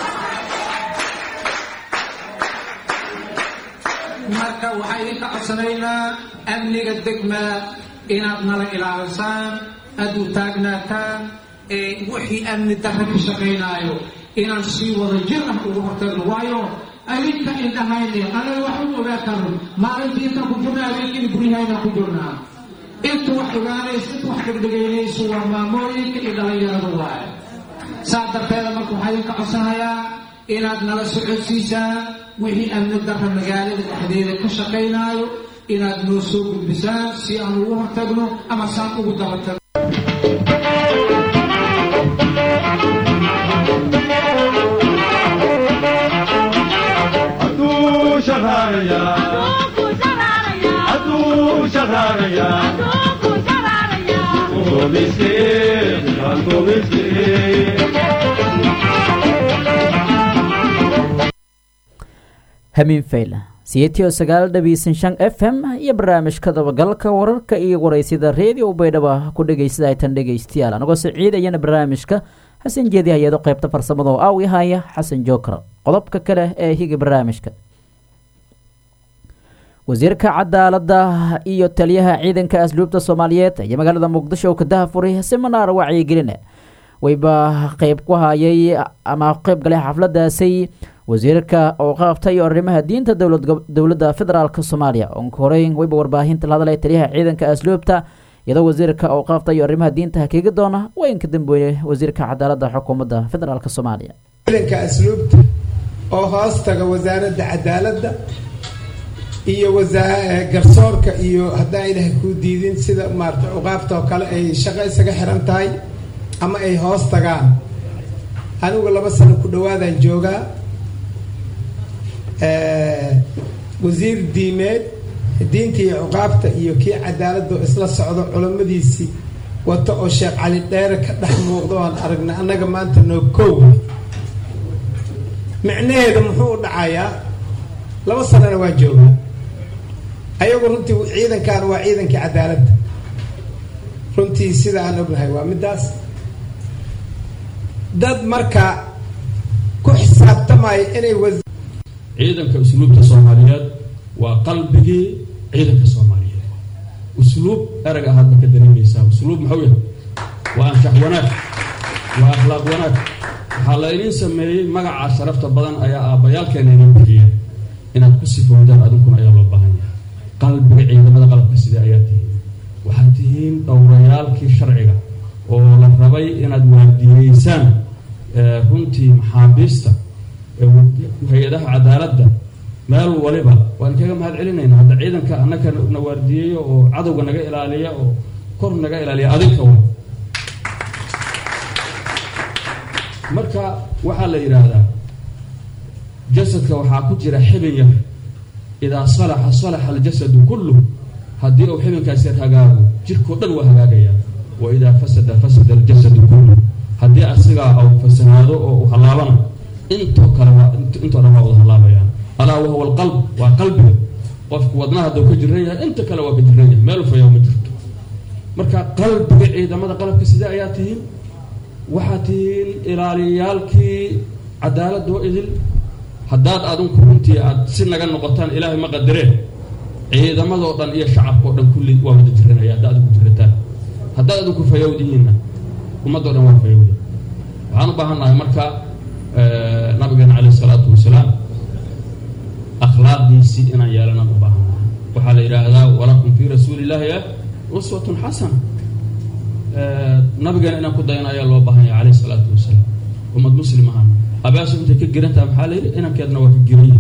marka waxaa idinka codsanaynaa amniga degmada inaad nala ilaalisaan aad u taagnaataan ee wixii amni darra ka shaqaynaayo inaan sii wada jir ah uga hortagno waayo adinka indhahayne anaga wax u ogaa karno maalintii intaan ku jirna habeenkiina guryahaynaan ku jirnaa intu wax ogaanayso intu wax dhegdhegaynayso waa maamooyinka iyo dhallinyarada waaye saa darteeda marka waxaa idinka codsanayaa inaad nala socodsiisaan wixii amni darra magaalada dhexdeeda ka shaqaynaayo inaad noo soo gudbisaan si aan ugu hortagno ama saan ugu dabatagno hamiin fayla siyeetiyo sagaal dhabiisan shan f m iyo barnaamijka dabagalka wararka iyo waraysida reediyo baydhaba ku dhegaysta aytan dhegaystayaal anagoo siciidayana barnaamijka xasan jeedi hay-ado qaybta farsamada oo aawi haya xasan jookar qodobka kale ee higa barnaamijka wasiirka cadaalada iyo taliyaha ciidanka asluubta soomaaliyeed ayaa magaalada muqdisho oo ka dahafuray siminaar wacyigeline wayba qeyb ku hayay ama qeyb galay xafladaasi wasiirka oo qaabtay arrimaha diinta dowladda federaalk soomaaliya onka horeyn wayba warbaahinta la hadlay taliyaha ciidanka asluubta iyadoo wasiirka oo qaabtay arrimaha diinta hakiga doona waynka dambeeye wasiirka cadaalada xukuumadda federaalk soomaaliya ciidanka asluubta oo hoos taga wasaaradda cadaaladda iyo garsoorka iyo haddaan ilahay kuu diidin sida maarata cuqaabta oo kale ay shaqo isaga xiran tahay ama ay hoos tagaan anigu laba sano ku dhawaadaan joogaa wasiir diimeed diintii cuqaabta iyo kii cadaaladda oo isla socdo culammadiisii wato oo sheekh cali dheere ka dhex muuqdo oan aragna annaga maanta noo koow micnaheedu muxuu u dhacayaa laba sanana waa joogaa ayagu runtii ciidankan waa ciidankii cadaaladda runtii sida aan ognahay waa middaas dad marka ku xisaabtamaya inay ciidanka usluubta soomaaliyeed waa qalbigii ciidanka soomaaliyeed usluub erag ahaad ba ka dareemaysaa usluub maxuu yahay waa anshax wanaag waa akhlaaq wanaag waxaa la idiin sameeyey magacaa sharafta badan ayaa aabbayaalkeena idiin bixiyeen inaad ku sifowdaan adinkuna ayaa loo baahan yahay qalbiga ciidamada qalabka sida ayaa tihiin waxaad tihiin dhowrayaalkii sharciga oo la rabay inaad waardiyeysaan runtii maxaabiista hay-adaha cadaaladda meel waliba waan kaga mahad celinaynaa hadda ciidanka annaka na waardiyeeyo oo cadowga naga ilaaliya oo kor naga ilaaliya adinka wa marka waxaa la yidhaahdaa jasadka waxaa ku jira xibin yar idaa salaxa salaxa aljasadu kulluh haddii uu xibinkaas yar hagaago jirkao dhan waa hagaagayaa wa idaa fasada fasada aljasadu kulluh haddii asigaa uu fasanaado oo uu hallaabana intoo kale waa intoo dhan waa wada hallaabayaan alaa wahuwa alqalb waa qalbiga qofku wadnaha hadduu ka jiran yahay inta kale waa ka jiran yahay meel fayaa ma jirto marka qalbiga ciidamada qalabka sida ayaa tihiin waxaad tihiin ilaaliyayaalkii cadaaladoo idil haddaad adinku runtii aad si naga noqotaan ilaahay ma qadareen ciidamadoo dhan iyo shacabkao dhan kulli waa wada jiranaya haddaad adigu jirataan haddaad adinku fayowdihiinna ummaddoo dhan waa fayowda waxaan u baahan nahay marka nabigeena calayh isalaatu wasalaam akhlaaqdiisii inaan yeelanaan u baahan nahay waxaa la yidhaahdaa walakum fii rasuuli illaahi uswatun xasana nabigeena inaan ku dayano ayaa loo baahan yahay calayh isalaatu wasalaam ummad muslim ahana abaasu intay ka gerantaha maxaa la yidhi inankeedna waa ka geranya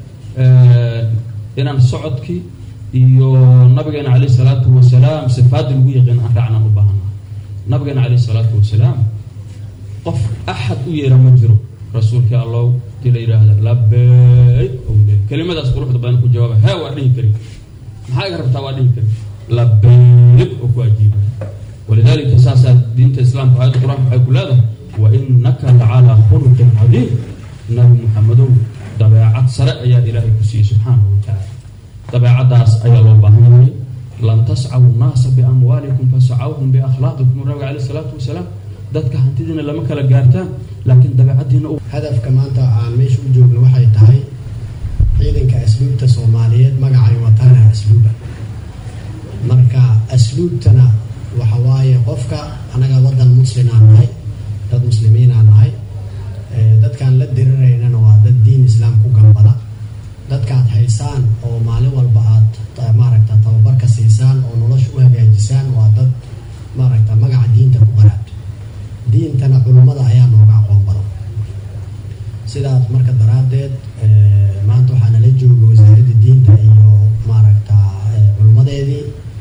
inaan socodkii iyo nabigeena calayh salaatu wasalaam sifaadii lagu yaqiin aan raacnaan u baahannaha nabigeena calayh salaatu wasalaam qof axad u yeera ma jiro rasuulkii allow dii la yidhaahda labeyk owle kelimadaas quruxda badan ku jawaaba hee waa dhihi kari maxaa iga rabtaa waa dhihi kari labeyk oo ku ajiiba walidaalika saasaa diinta islaamka aayadda qur-aanka waxay ku leedahay wa inaka lacalaa khuluqin cadiim nabi muxamedow dabeecad sare ayaa ilaahay ku siiyey subxaanahu wa tacaala dabeecaddaas ayaa loo baahan yahay lan tascaw nnaasa biamwaalikum fasacawhum biakhlaaqikum nabiga caleyh isalaatu wasalaam dadka hantidiina lama kala gaartaan laakiin dabeecaddiina hadafka maanta aan meesha u joogno waxay tahay ciidanka asluubta soomaaliyeed magacay wataana asluuba marka asluubtana waxa waaye qofka annaga waddan muslimaan nahay dad muslimiinaan nahay dadkaan la diriraynana waa dad diin islaam ku gambada dadkaad haysaan oo maalin walba aad maaragta tababarka siisaan oo nolosha u hagaajisaan waa dad maaragta magaca diinta ku qaraabto diintana culummada ayaa nooga aqoon badan sidaas marka daraaddeed maanta waxaa nala jooga wasaaradda diinta iyo maaragta culummadeedii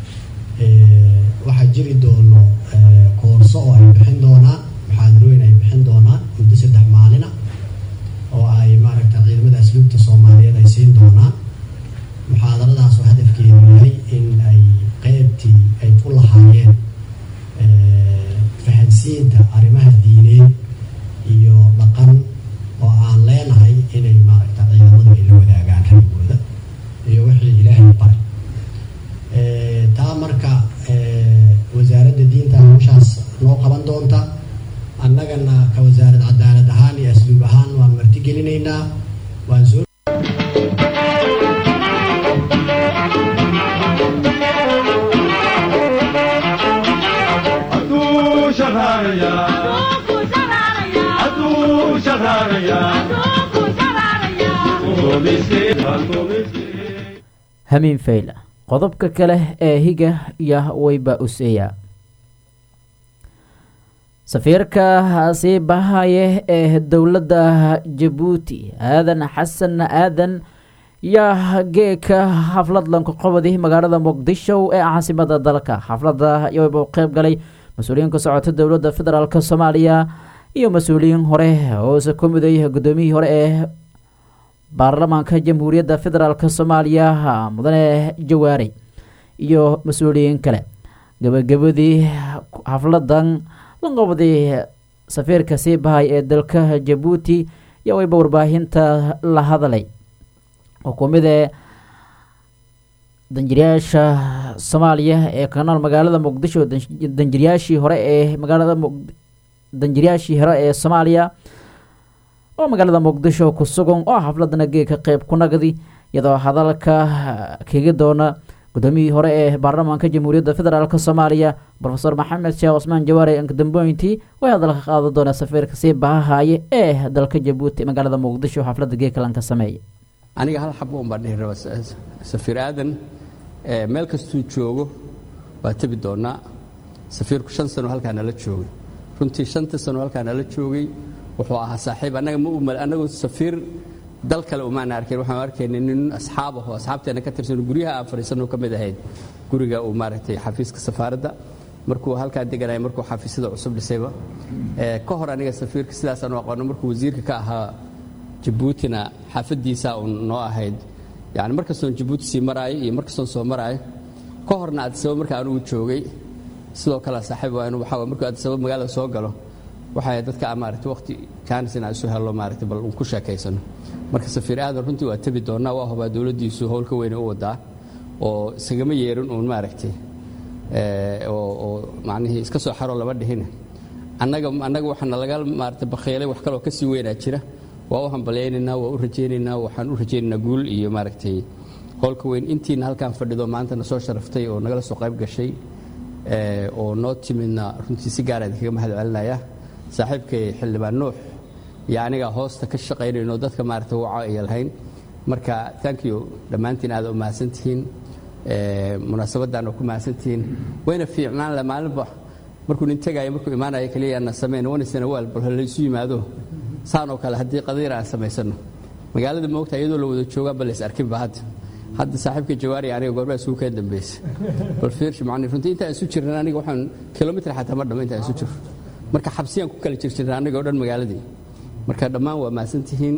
waxaa jiri doono koorso oo ay bixin doonaan muxaadarooyin ay bixin doonaan muddo saddex maalina oo ay maaragta ciidamada asluubta soomaaliyeed ay siin doonaan muxaadaradaas oo hadafkeedu yahay in ay qeybtii ay ku lahaayeen fahansiinta arrimaha diineed iyo dhaqan oo aan leenahay inay maaragta ciidamadu ay la wadaagaan raygooda iyo wixii ilaahay baray taa marka wasaaradda diinta hawshaas noo qaban doonta annagana ka wasaarad cadaalad ahaan iyo asluub ahaan waan martigelinaynaa waan soo hamiin fayla qodobka kale ee higa iyo wayba useeya safiirka sii bahaye ee dowladda jabuuti aadan xasan aadan yaa geeka xaflad lankuqobadi magaalada muqdisho ee caasimada dalka xaflada yaba u qeyb galay mas-uuliyiin ka socota dowladda federaalk soomaaliya iyo mas-uuliyiin hore hoose ku miday guddoomiyihii hore ee baarlamaanka jamhuuriyadda federaalk soomaaliya mudane jawaari iyo mas-uuliyiin kale gabagabadii xafladan lanqobday safiirka sii bahay ee dalka jabuuti iyo wayba warbaahinta la hadalay xukuumida danjiryaasha soomaaliya ee ka nool magaalada muqdisho danjiryaashii hore ee magaalada danjiryaashii hore ee soomaaliya oo magaalada muqdisho ku sugan oo xafladana geeka qeyb ku nagdi iyadoo hadalka kaga doona guddoomiyihii hore ee baarlamaanka jamhuuriyadda federaalk soomaaliya rofeor maxamed sheekh cusmaan jawaare ankadamboyntii way hadalka qaada doona safiirka sii bahahaaye ee dalka jabuuti magaalada muqdisho xafladda geekalanka sameeya aniga hal xabo un baan dhihi raba safiir aadan meel kastuu joogo waa tebi doonaa safiirku shan sano halkaa nala joogay runtii shanta sano halkaa nala joogay wuxuu ahaa saaxiib annaga ma umal annagu safiir dal kale umaana arkeen waxaan arkaynay nin asxaab aho asxaabteena ka tirsan guryaha aan fadhiisanoo ka mid ahayd guriga uu maaragtay xafiiska safaaradda markuu halkaa deganaya markuu xafiisyada cusub dhisayba ka hor aniga safiirka sidaasaan u aqoano markuu wasiirka ka ahaa jabuutina xaafadiisaa uun noo ahayd yani markastoon jabuuti sii maraayo iyo markastoon soo maraayo ka horna addisaba marka anugu joogay sidoo kale saaxiib waa inu waxaa markuu addisaba magaalada soo galo waxay dadka maaragtay waqti jaanis in aan isu hello maaragtay bal ku sheekaysano marka safiir aadan runtii waa tebi doonnaa waa hubaa dowladdiisu howlka weyne u wadaa oo isagama yeerin uun maaragtay oo macnihii iska soo xaroo lama dhihin annaga annaga waxaana laga maaragtay bakhiilay wax kaloo ka sii weynaa jira waa u hambalyaynaynaa waa u rajaynaynaa waxaan u rajaynaynaa guul iyo maaragtay howlka weyn intiina halkaan fadhido maantana soo sharaftay oo nagala soo qayb gashay oo noo timidna runtii si gaara idinkaga mahad celinaya saaxiibkay xildhibaan nuux iyo aniga hoosta ka shaqaynayno dadka maaragtay waca iyo lahayn marka thank you dhammaantiin aad u mahadsantihiin munaasabaddan oo ku mahadsantihiin wayna fiicnaan le maalinba markuu nin tegaayo markuu imaanayo keliya aanna samayn wanisana waal bal laysu yimaado saan oo kale haddii qadiir aan samaysano magaalada moogta iyadoo la wada joogaa bal lays arkinba hadda hadda saaxiibka jawaari aniga goormaa isugu keen dambaysa bal fiirshi macni runtii intaan isu jirnan aniga waxaan kilomitr xataa ma dhamma intaan isu jirno marka xabsiyaan ku kala jirjirna aniga oo dhan magaaladii marka dhammaan waa mahadsantihiin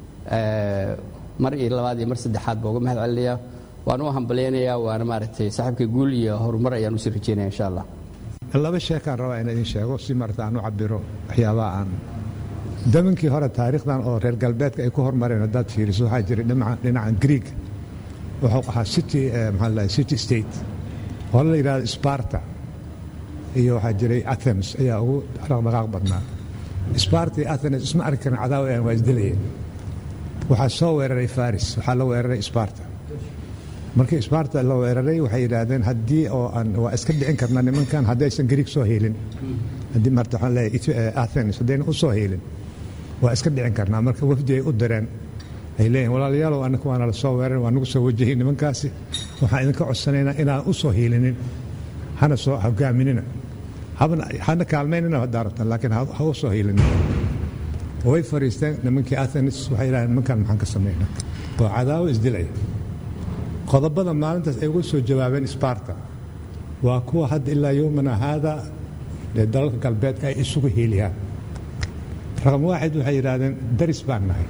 mar iyo labaad iyo mar saddexaad baa uga mahad celinayaa waan u hambalyaynayaa waana maaragtay saaxiibka guul iyo horumar ayaan usii rajeynaya insha allah laba sheekaan rabaa in idin sheego si marta aan u cabiro waxyaabaha aan daminkii hore taariikhdan oo reer galbeedka ay ku hormareen haddaad fiiriso waxaa jiray dhinacan greeg wuxuu ahaa city maxaa la city state oo la yidhahdo sparta iyo waxaa jiray athens ayaa ugu dhaqdhaqaaq badnaa sparta iyo athens isma arki karin cadaawa aan waa isdilayeen waxaa soo weeraray faris waxaa la weeraray sparta markii sparta la weeraray waxay yidhaahdeen haddii oo aan waa iska dhicin karnaa nimankan haddaysan greeg soo heelin haddii marta waxaan leeyahay athens haddayna u soo heelin waa iska dhicin karnaa marka wafdi ay u direen ay leeyihin walaalayaalow annaka waana la soo weerarin waa nagu soo wajahay nimankaasi waxaan idinka codsanaynaa inaan u soo hiilinin hana soo hogaaminina hana kaalmaynina haddaa rabtaan laakiin ha u soo hiilinin way fariisteen nimankii athens waxay yidhahdeen nimankan maxaan ka samaynaa waa cadaawo isdilaya qodobada maalintaas ay uga soo jawaabeen sparta waa kuwa hadda ilaa yowmana haada ee dalalka galbeedka ay isugu hiiliyaan raqam waaxid waxay yidhaahdeen daris baan nahay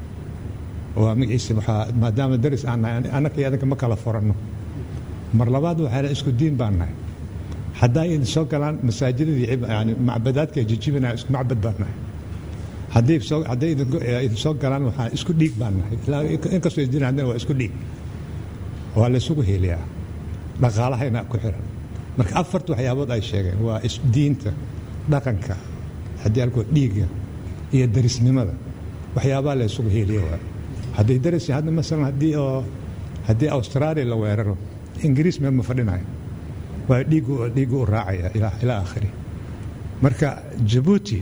waa magaciisa waxaa maadaama daris aan nahay annaka iyo adinka ma kala furanno mar labaad waxay dhahen isku diin baan nahay haddaa idin soo galaan masaajidadii yani macbadaadka jijibinaya isku macbad baan nahay haddii soo hadday idin soo galaan waxaa isku dhiig baan nahay inkastoo isdiin haddana waa isku dhiig waa laysugu heliyaa dhaqaalahayna ku xiran marka afarta waxyaabood ay sheegeen waa diinta dhaqanka haddii alkoo dhiigga iyo darisnimada waxyaabaha laysugu heliya waa hadday daris hadda masalan haddii oo haddii australia la weeraro ingiriis meel ma fadhinayo waa dhiiggu dhiiggu u raacaya ilaa aakhiri marka jabuuti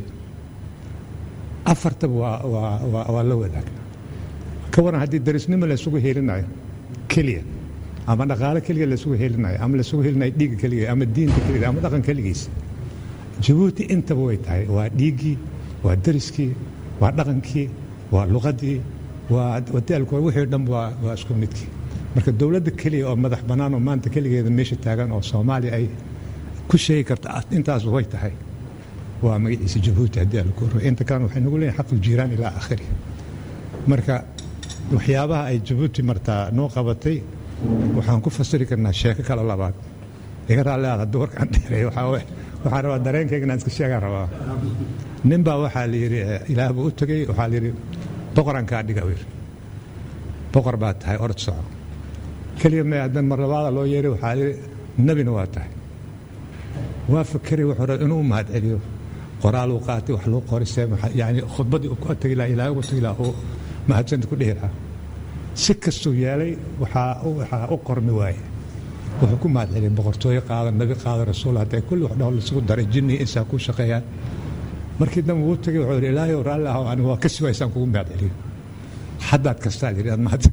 afartaba waa waa waa la wadaagna ka waran haddii darisnimo laysugu helinayo keliya ama dhaqaale keliya laysugu helinayo ama laysugu helinayo dhiigga keliya ama diinta keliya ama dhaqan keligiisa jabuuti intaba way tahay waa dhiiggii waa dariskii waa dhaqankii waa luqadii waa wadaalku wixii dhan waa waa isku midkii marka dowladda keliya oo madax bannaan oo maanta keligeeda meesha taagan oo soomaaliya ay ku sheegi karta intaas way tahay waa magaciisa jabuuti haddii ala koro inta kalena waxay nagu leeyihin xaqul jiiraan ilaa aakhiri marka waxyaabaha ay jabuuti martaa noo qabatay waxaan ku fasiri karnaa sheeko kale labaad iga raalli aad hadduu warkaan dheereey waxaan rabaa dareenkayga inaan iska sheegaan rabaa nin baa waxaa la yidhi ilaah buu u tegey waxaa la yidhi boqorankaa dhiga u yidhi boqor baa tahay orod soco keliya me haddan mar labaada loo yeeray waxaa la yidhi nebina waa tahay waa fakeray wuxuu rabaa inuu u mahad celiyo qoraaluu qaatay wax luu qorisee yani khudbaddii uu ku tegi lahaa ilaahay ugu tegi lahaa uu mahadsanta ku dhihi lahaa si kastuu yeelay waxaa u qormi waaye wuxuu ku mahad celiyay boqortooyo qaada nabi qaada rasuul hadday kulli wax dhowr laisugu daray jinni insaa ku shaqeeyaan markii dambe wuu tegay wuxuu yidhi ilaahay raalli aho anigu waa kasi waysaan kugu mahad celiyo haddaad kastaa yidhi aad mahad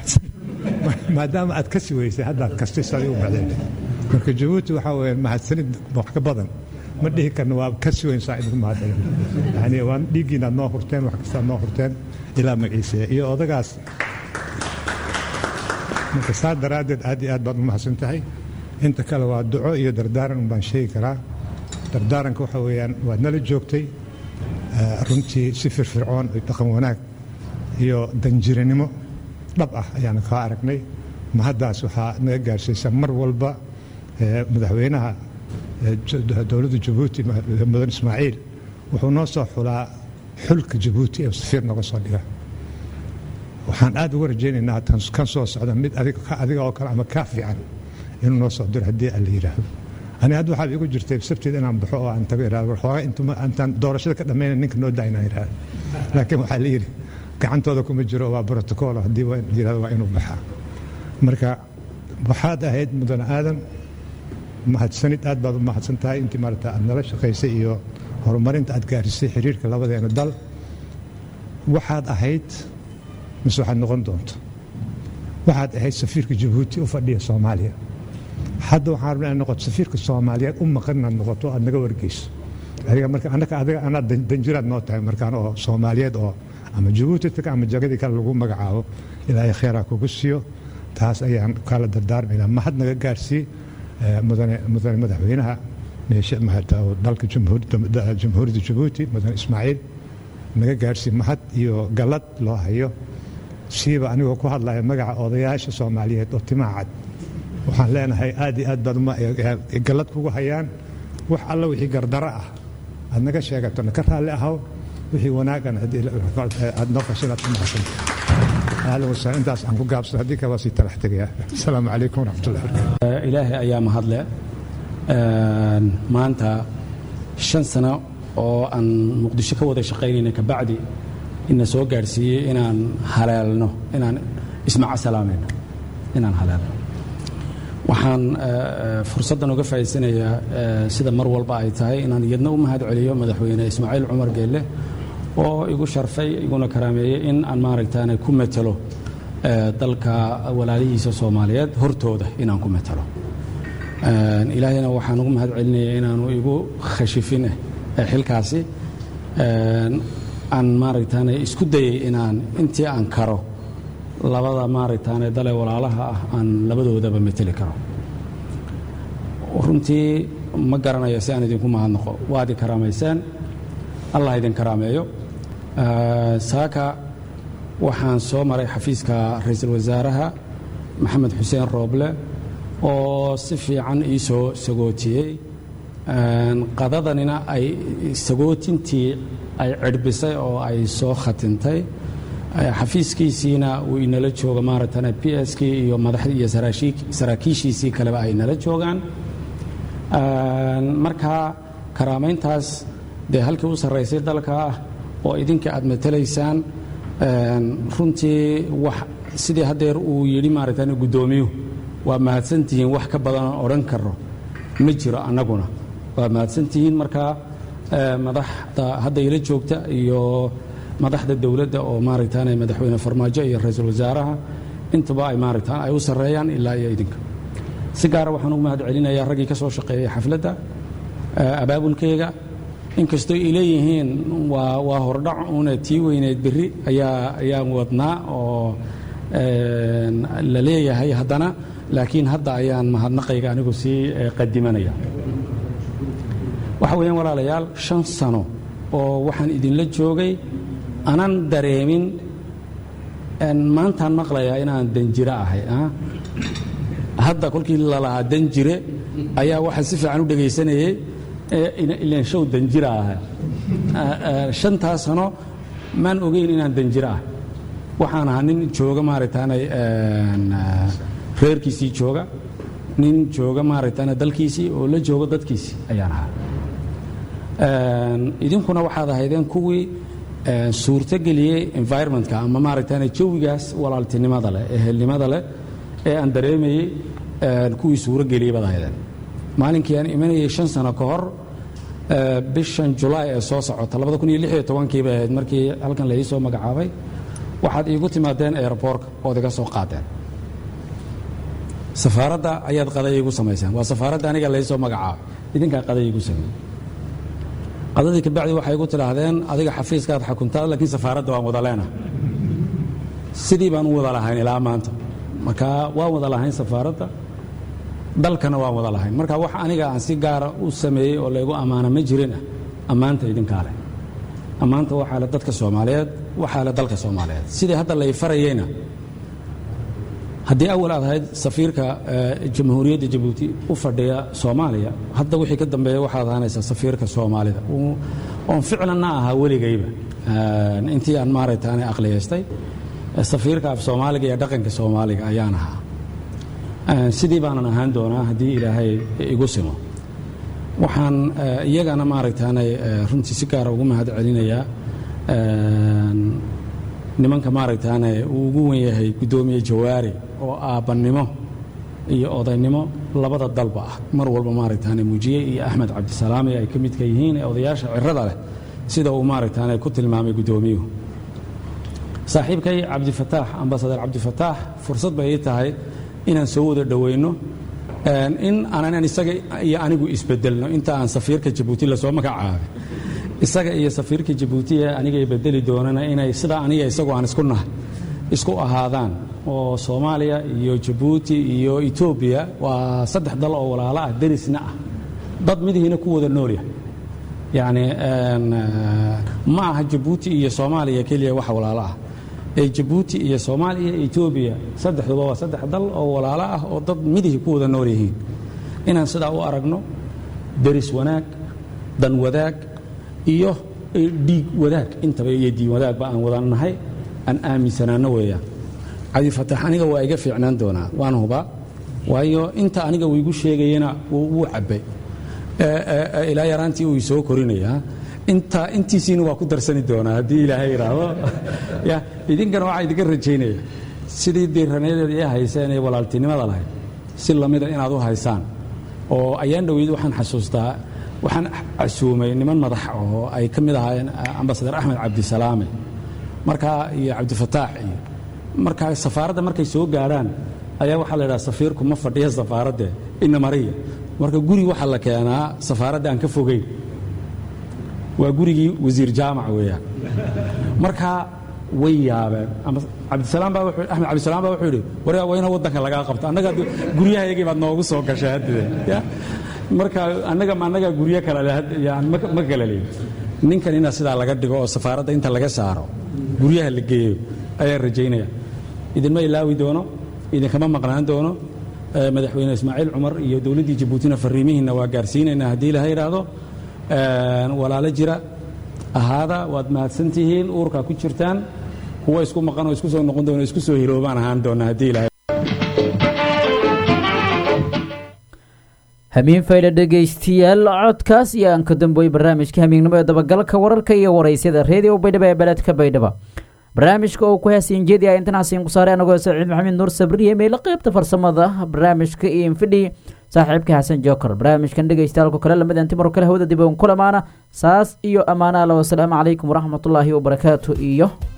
maadaama aad kasi weysay haddaad kastay saday u mahad celiyo marka jabuuti waxaa weeye mahadsanid wax ka badan ma dhihi karna waa kasi weyn saa idinku mahad celin yani waa dhiiggiinaad noo hurteen wax kastaad noo hurteen ilaa magaciisa iyo odagaas marka saa daraaddeed aad iyo aad baad u mahadsan tahay inta kale waa duco iyo dardaaran un baan sheegi karaa dardaaranka waxa weeyaan waad nala joogtay runtii si firfircoon iyo dhaqan wanaag iyo danjiranimo dhab ah ayaanu kaa aragnay mahaddaas waxaa naga gaarsiisa mar walba madaxweynaha dowladda jabuuti mudan ismaaciil wuxuu noo soo xulaa xulka jabuuti ee safiir nooga soo dhiga waxaan aad uga rajaynaynaa kan soo socda mid adiga oo kale ama kaa fiican inuu noo soo diro haddii aan la yidhaahdo ani hadda waxaa igu jirtay sabteeda inaan baxo oo aan tago iraado waxoogaa intaan doorashada ka dhammayna ninka noo daa inaan iraado laakiin waxaa la yidhi gacantooda kuma jiro waa brotocool haddii yirahdo waa inuu baxaa marka waxaad ahayd mudane aadan mahadsanid aad baad u mahadsan tahay intii maarata aad nala shaqaysay iyo horumarinta aad gaarisay xiriirka labadeena dal waxaad ahayd mise waxaad noqon doonto waxaad ahayd safiirka jabuuti u fadhiya soomaaliya hadda waxaan rabnaa inaad noqoto safiirka soomaaliyeed u maqan inaad noqoto aad naga wargeyso adiga marka annaka adiga anaa danjiraad noo tahay markaan oo soomaaliyeed oo ama jabuuti taga ama jagadii kale lagu magacaabo ilaahay kheyraa kugu siiyo taas ayaan kala dardaarmaynaa mahad naga gaarsii mudane mudane madaxweynaha meesha mahata oo dalka jamhuuriyadda jabuuti mudane ismaaciil naga gaarsii mahad iyo gallad loo hayo siiba anigoo ku hadlaya magaca odayaasha soomaaliyeed oo timaa cad waxaan leenahay aad iyo aad baad gallad kugu hayaan wax alla wixii gardaro ah aad naga sheegato na ka raalli ahaw wixii wanaagan aad noo fashin aad ku mahadsanta ahlan wasahlan intaas aan ku gaabsado haddii kale waa sii talax tegayaa asalaamu calaykum waraxmatullahi barakatu ilaahay ayaa mahadle maanta shan sano oo aan muqdisho ka wada shaqaynayna kabacdi ina soo gaadhsiiyey inaan haleelno inaan ismaca salaamayno inaan haleelno waxaan fursaddan uga faa'iidsanayaa sida mar walba ay tahay inaan iyadna u mahad celiyo madaxweyne ismaaciil cumar geelle oo igu sharfay iguna karaameeyey in aan maaragtaane ku metelo dalka walaalihiisa soomaaliyeed hortooda inaan ku metelo ilaahayna waxaan ugu mahad celinaya inaanu igu khashifine xilkaasi aan maaragtaane isku dayey inaan intii aan karo labada maaragtaane dale walaalaha ah aan labadoodaba meteli karo runtii ma garanayo si aan idinku mahadnaqo waad i karaamayseen allah idin karaameeyo saaka waxaan soo maray xafiiska ra-iisul wasaaraha maxamed xuseen rooble oo si fiican ii soo sagootiyey qadadanina ay sagootintii ay cidhbisay oo ay soo khatintay xafiiskiisiina uu inala jooga maaragtana p s k iyo madaxdii iyo saraakiishiisii kaleba ay nala joogaan marka karaamayntaas dee halkii u sarraysay dalka ah oo idinka aad matalaysaan runtii wax sidii haddeer uu yidhi maaragtana guddoomiyuhu waa mahadsantihiin wax ka badan odhan karo ma jiro annaguna waa mahadsantihiin marka madaxda hadda ila joogta iyo madaxda dowladda oo maaragtaan madaxweyne farmaajo iyo ra-iisul wasaaraha intaba ay maaragtaan ay u sarreeyaan ilaa iyo idinka si gaara waxaan ugu mahad celinayaa raggii ka soo shaqeeyay xafladda abaabulkeyga inkastoo ay leeyihiin waa waa hordhac una tii weyneed berri ayaa ayaan wadnaa oo la leeyahay haddana laakiin hadda ayaan mahadnaqayga anigu sii qadimanaya waxa weeyaan walaalayaal shan sano oo waxaan idinla joogay anan dareemin maantaan maqlayaa inaan danjiro ahay hadda kolkii lalahaa danjire ayaa waxaa si fiican u dhegaysanayay ilan show danjira aha shantaas sano maan ogeyn inaan danjiro ah waxaan ahaa nin jooga maaragtaanay reerkiisii jooga nin jooga maaragtaana dalkiisii oo la jooga dadkiisii ayaan ahaa idinkuna waxaad ahaydeen kuwii suurtogeliyey environmentka ama maaragtaana jawigaas walaaltinimada leh ehelnimada leh ee aan dareemayey kuwii suurogeliyey baad ahaydeen maalinkii aan imanayay shan sano ka hor bishan julaay ee soo socota kii bay ahayd markii halkan la ii soo magacaabay waxaad iigu timaadeen airbortka ood iga soo qaadeen safaaradda ayaad qaday iigu samayseen waa safaaradda aniga lai soo magacaabay idinkaa qaday iigu sameeyey qadadii kabacdi waxay igu tidhaahdeen adiga xafiiskaad xakuntaa laakiin safaaradda waan wada leenahay sidii baan u wada lahayn ilaa maanta marka waan wada lahayn safaaradda dalkana waan wada lahayn marka wax aniga aan si gaara u sameeyey oo laygu ammaana ma jirinah ammaanta idinkaa leh ammaanta waxaa le dadka soomaaliyeed waxaa le dalka soomaaliyeed sidii hadda lay farayeyna haddii awal aad ahayd safiirka jamhuuriyadda jabuuti u fadhiya soomaaliya hadda wixii ka dambeeya waxaad ahaanaysaa safiirka soomaalida oon ficlanna ahaa weligayba intii aan maaragtaane aqliyaystay safiirka af soomaaliga iyo dhaqanka soomaaliga ayaan ahaa sidii baanan ahaan doonaa haddii ilaahay igu simo waxaan iyagana maaragtaanay runtii si gaara ugu mahad celinayaa nimanka maaragtaane uu ugu wen yahay guddoomiye jawaari oo aabbannimo iyo odaynimo labada dalba ah mar walba maaragtaane muujiye iyo axmed cabdisalaami ay ka midka yihiin ee odayaasha cirada leh sida uu maaragtaane ku tilmaamay guddoomiyuhu saaxiibkay cabdifataax ambasadar cabdifataax fursad bay ii tahay inaan soo wada dhoweyno in aanan isaga iyo anigu isbedelno inta aan safiirka jabuuti lasoo magacaabay isaga iyo safiirka jabuuti ee anigay bedeli doonana inay sida aniga isagoo aan isku nahay isku ahaadaan oo soomaaliya iyo jabuuti iyo etoobiya waa saddex dal oo walaalo ah derisna ah dad midihiina ku wada noolyahay yacni ma aha jabuuti iyo soomaaliya keliya wax walaalo ah ee jabuuti iyo soomaaliya iyo etoobiya saddexduba waa saddex dal oo walaalo ah oo dad midihii ku wada nool yihiin inaan sidaa u aragno deris wanaag dan wadaag iyo dhiig wadaag intaba iyo diin wadaagba aan wadannahay aan aaminsanaano weeyaan cabdifatax aniga waa iga fiicnaan doonaa waan hubaa waayo inta aniga uu igu sheegayana wuu cabbay ilaa yaraantii uu isoo korinayaa inta intiisiina waa ku darsani doonaa haddii ilaahay idhaahdo ya idinkana waxaa idinka rajaynaya sidii diiranayadeeda ii hayseen ee walaaltinimada lahayd si lamida inaad u haysaan oo ayaan dhoweyd waxaan xasuustaa waxaan casuumay niman madax oo ay ka mid ahaayeen ambasadar axmed cabdisalaame markaa iyo cabdifataax iyo markaa safaaradda markay soo gaadhaan ayaa waxaa la idhaha safiirku ma fadhiya safaaradde ina mariya marka guri waxaa la keenaa safaaradda aan ka fogeyn waa gurigii wasiir jaamac weeyaan marka way yaabeen cabdisalaam baa wuxuu axmed cabdisalaam baa wuxuu yidhi wariga waa ina waddanka lagaa qabto annaga guryahayagii baad noogu soo gashay haddide ya marka annaga ma annaga guryo kale leh yani ma kala leeyin ninkan ina sidaa laga dhigo oo safaaradda inta laga saaro guryaha la geeyo ayaan rajaynaya idinma ilaawi doono idinkama maqnaan doono madaxweyne ismaaciil cumar iyo dowladdii jabuutina fariimihiinna waa gaarsiinaynaa haddii ilaha yidhaahdo walaalo jira ahaada waad mahadsantihiin uurkaa ku jirtaan kuwa isku maqan oo isku soo noqon doona isku soo hiloobaan ahaan doona haddii ilahay hamiin faydha dhegaystiyaal codkaas iyo aan ka dambeeyey barnaamijka hamiignimo ee dabagalka wararka iyo waraysyada reediyo baydhaba ee beledka baydhaba barnaamijka oo ku hasiin jeediya intan hasiin ku saaray anagoo saciid maxamed nuur sabriye meelo qaybta farsamada barnaamijka iyo infidhi saaxiibka xasan jookar barnaamijkan dhegaystaalku kale lamid antimaro kale hawada dib uun kulamaana saas iyo ammaana alla wasalaamu calaykum waraxmatullaahi wabarakaatu iyo